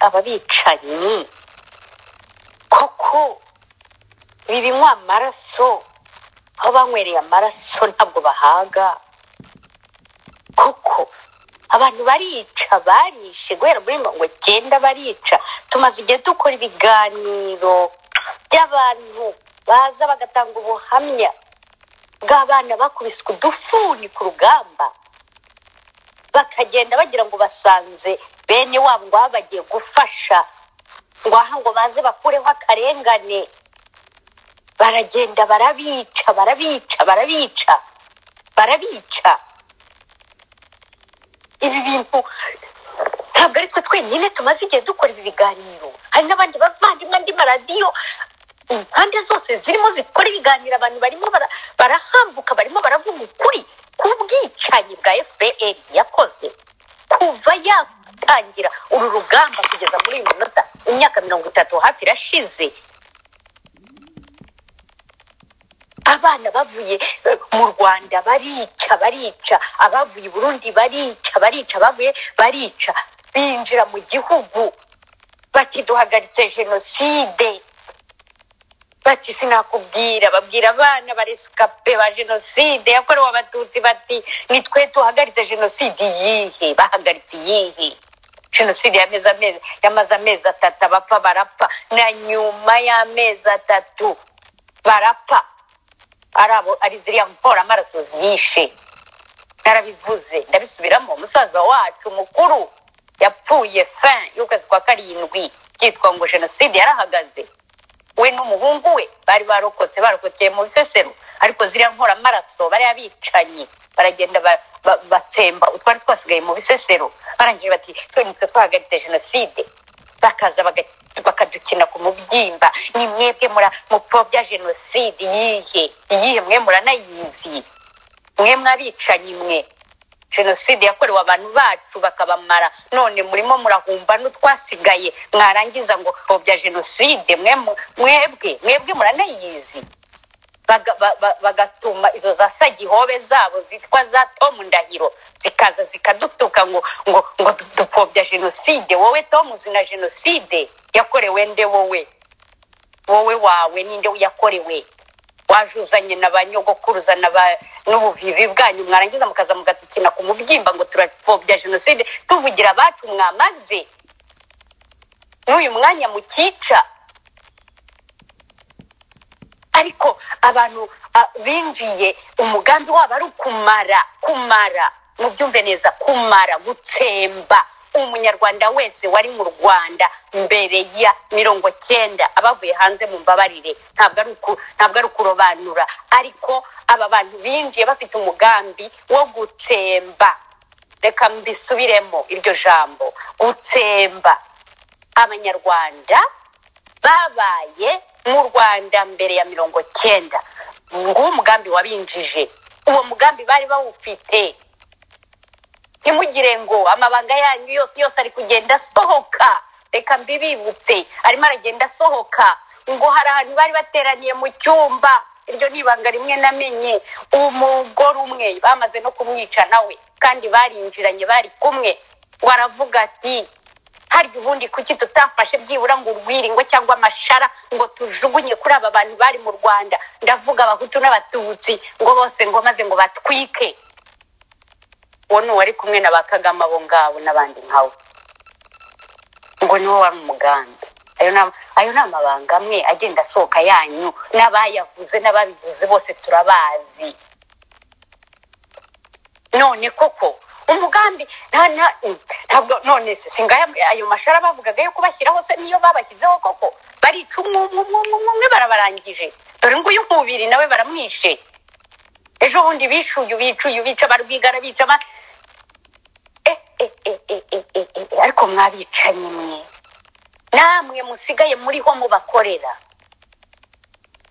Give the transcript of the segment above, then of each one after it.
aba bicanyi koko bibinywa amaraso aho banywereye amaraso ntabwo bahaga koko abantu barica barishe guhera muri mirongo icyenda barica tumaze igihe dukora ibiganiro by'abantu baza bagatanga ubuhamya bw'abana bakubiswe udufuni ku rugamba bakagenda bagira ngo basanze bene wabo ngo baba bagiye gufasha ngo aha ngo baze bakureho akarengane baragenda barabica barabica barabica barabica ibi bintu ntabwo ari twe twenyine tumaze igihe dukora ibi biganiro hari n'abandi bavandimwe andi maradiyo impande zose zirimo zikora ibiganiro abantu barimo barahambuka barimo baravuga ukuri ku bwicanyi bwa fpr yakoze kuva yatangira uru rugamba kugeza muri uyu munota imyaka mirongo itatu hafi irashize abana bavuye mu rwanda barica barica abavuye i burundi barica barica abavuye barica binjira mu gihugu bakiduhagaritse jenoside bati sinakubwira babwira abana baresikape ba jenoside yakorewe abatutsi bati nitwe duhagaritse jenoside iyihe bahagaritse iyihe jenoside yamaze amezi atatu abapfa barapfa na nyuma y'amezi atatu barapfa ari ziriya mpora amaraso zishe narabivuze ndabisubiramo musaza wacu mukuru yapfuye fin y'ukwezi kwa karindwi cyitwa ngo jenoside yarahagaze we n'umuhungu we bari barokotse barokokeye mu bisesero ariko ziriya mpora amaraso bariya bicanyi baragenda batsemba utwari twasigaye mu bisesero barangije bati twemutse twahagaritse jenoside bakaza bakadukina ku mubyimba ni mwebwe mupfobya jenoside iyihe iyihe mwe muranayizi mwe mwabicanyi mwe jenoside yakorewe abantu bacu bakabamara none murimo murahumba n'utwasigaye mwarangiza ngo pfobya jenoside mwebwe mwebwe muranayizi bagatuma izo za sagihobe zabo zitwa za tomu ndahiro zikaza zikadutuka ngo ngo ngo dupfobya jenoside wowe tomu uzi na jenoside yakorewe nde wowe wowe wawe ninde yakorewe waje uzanye na ba nyogokuruza n'ubuvivi bwanyu mwarangiza mukaza mugatukina ku mubyimba ngo turapfobya jenoside tuvugira abacu mwamaze n'uyu mwanya mukica ariko abantu binjiye umugambi wabo ari ukumara kumara mubyumve neza kumara gutsemba umunyarwanda wese wari mu rwanda mbere ya mirongo cyenda abavuye hanze mu mbabarire ntabwo ari ukurobanura ariko aba bantu binjiye bafite umugambi wo gutsemba reka mbisubiremo iryo jambo gutsemba abanyarwanda babaye mu rwanda mbere ya mirongo cyenda nguwo umugambi wabinjije uwo mugambi bari bawufite ntimugire ngo amabanga yanyu yose yose ari kugenda asohoka reka mbibibutse arimo aragenda asohoka ngo hari ahantu bari bateraniye mu cyumba iryo ni ibanga rimwe namenye umugore umwe bamaze no kumwica nawe kandi barinjiranye bari kumwe waravuga ati harya ubundi kuki tutafashe byibura ngo urwiringo cyangwa amashara ngo tujugunye kuri aba bantu bari mu rwanda ndavuga abahutu n'abatutsi ngo bose ngo maze ngo batwike uwo ni uwari kumwe na ba kagame abo ngabo n'abandi nkawe ngo niwo wari umugambi ayo ni amabanga amwe agenda asohoka yanyu n'abayavuze n'ababivuze bose turabazi none koko umugambi ntabwo none singaya ayo mashara bavugaga yo kubashyiraho se niyo babashyizeho koko barica umwe umwe barabarangije dore nguyu nkubiri nawe baramwishe ejo bundi bishuye ubicuye ubica barwigara bica ariko mwabicanyi mwe namwe musigaye muriho mubakorera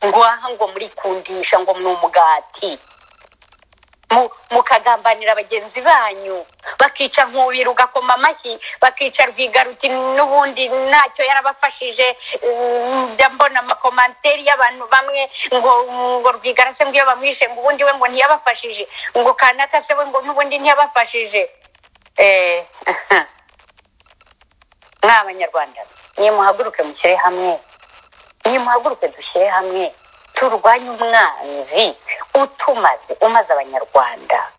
ngo aha ngo murikundisha ngo ni umugati mukagambanira bagenzi banyu bakica nkubira ugakoma amashyi bakica rwigaruti n'ubundi ntacyo yarabafashije mbona amakomanteri y'abantu bamwe ngo ngo rwigara se ngo iyo bamwishe ngo ubundi we ngo ntiyabafashije ngo kanaka se we ngo n'ubundi ntiyabafashije mwa banyarwanda nimuhaguruke mushyire hamwe nimuhaguruke dushyire hamwe turwanye umwanzi utumaze umaze abanyarwanda